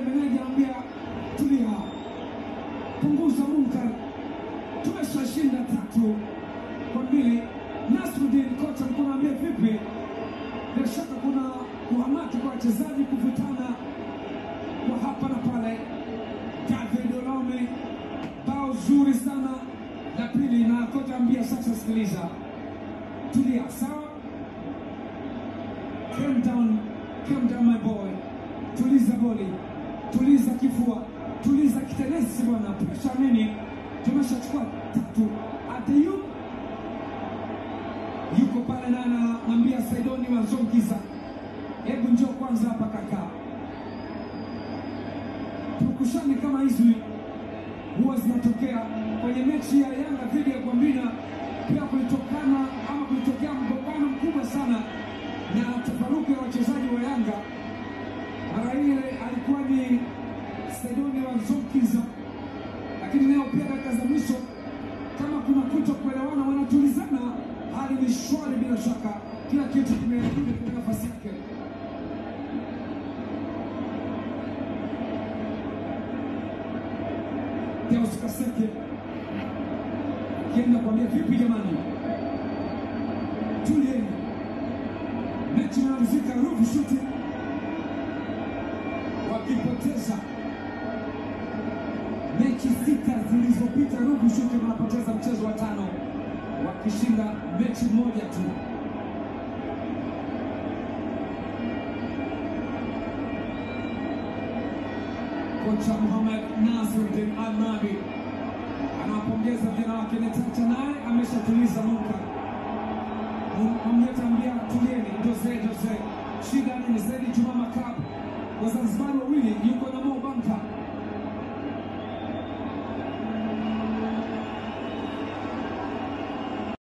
meneja anambia tulia, punguza munkar, tumeshashinda tatu kwa mbili. Nasruddin kocha mkuu anaambia vipi? Bila shaka kuna kuhamaki kwa wachezaji kuvutana kwa hapa na pale. David Olome bao zuri sana la pili, na kocha ambia sasa, sikiliza, tulia, sawa, calm down, calm down my boy, tuliza boli, tuliza kifua, tuliza kitenesi bwana, presha nini? Tumeshachukua tatu. Adeyu yuko pale na anamwambia Saidoni Wazongiza, hebu njoo kwanza hapa kaka. Pukushani kama hizi huwa zinatokea kwenye mechi ya Yanga dhidi ya Gwambina, pia kulitokana ama kulitokea mgongano mkubwa sana na tafaruku ya wachezaji wa Yanga. Mara ile alikuwa ni Saidoni Wazongiza, lakini leo pia dakika za mwisho kama kuna kuto kuelewana, wanatulizana, hali ni shwari bila shaka, kila kitu kimerudi kwenye nafasi yake. Deus Kaseke akienda kuambia vipi, jamani, tulieni, mechi inamalizika, Ruvu shuti wakipoteza mechi sita zilizopita, Ruvu shuti wanapoteza mchezo wa tano, wakishinda mechi moja tu. Kocha Mohamed Nasruddin Alnabi anawapongeza vijana wake Netacha, naye ameshatuliza muka amletambia tulieni, Jose Jose shida ni Zedi Juma Makab Wazanzibari wawili yuko na Mo Bampa